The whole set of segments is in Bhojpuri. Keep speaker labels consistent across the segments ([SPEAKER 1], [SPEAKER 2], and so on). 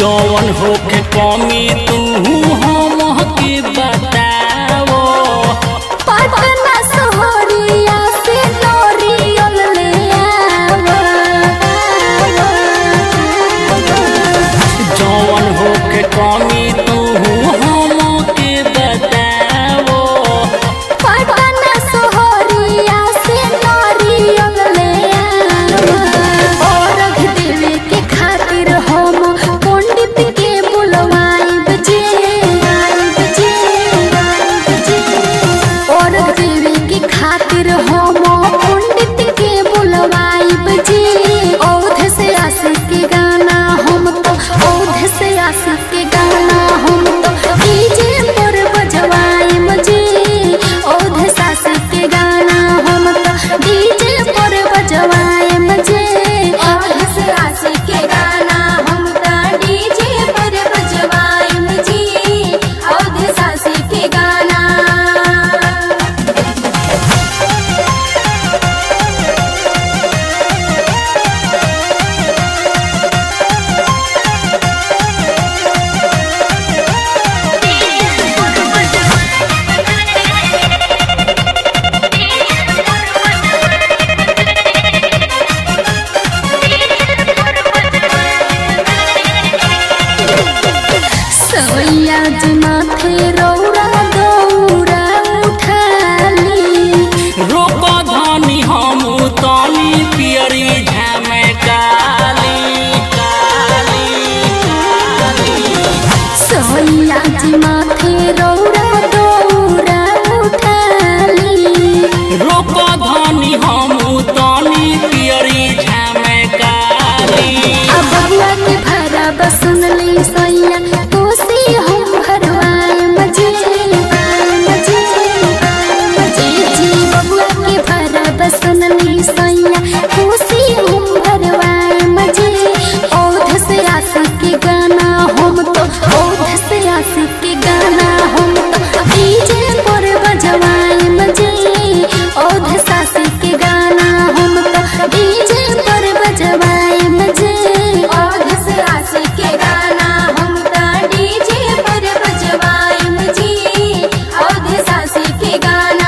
[SPEAKER 1] जौन होके कमी तू हम के बताओ
[SPEAKER 2] पटना सोहरिया से नोरियल ले आवा
[SPEAKER 1] जौन होके कमी तू हम के बताओ
[SPEAKER 2] पटना सोहरिया से नोरियल ले आवा और देवे के खातिर हम पंडित के बुलवाइब जे जे जे और देवे के खातिर हम पंडित के बुलवाइब जे औध से आशिक के गाना हम तो औध से आशिक के गाना हम तो डीजे पर बजवाइम जे औध सासिक के गाना हम तो डीजे पर बजवाइम जे औध से आशिक के गाना हम तो डीजे पर बजवाइम जे औध सासिक के गाना सवैया जी माथे रौरा दौरा उठाली
[SPEAKER 1] रोक धनी हम तनी पियरी झमे काली काली
[SPEAKER 2] सवैया जी माथे रौरा दौरा उठाली
[SPEAKER 1] रोक धनी हम तनी पियरी झमे काली
[SPEAKER 2] अब बबुआ के भरा बसनली सैया कोसी हम भरवाए मजे मजे मजे जी बबुआ के भरा बसनली सैया कोसी हम भरवाए मजे औध से आशिक के गाना हम तो औध से आशिक के गाना हम तो डीजे पर बजवाए मजे औध सासिक के गाना हम तो डीजे पर बजवाए मजे औध से आशिक के गाना हम तो डीजे पर बजवाए मजे औध सासिक के गाना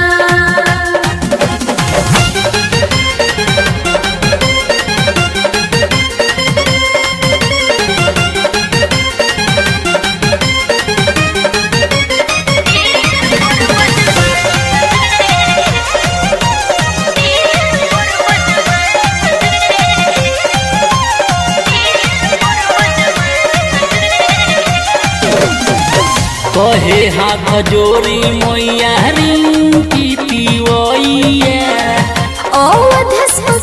[SPEAKER 1] कहे हाथ जोड़ी मैया रिंकी पिवैया
[SPEAKER 2] औध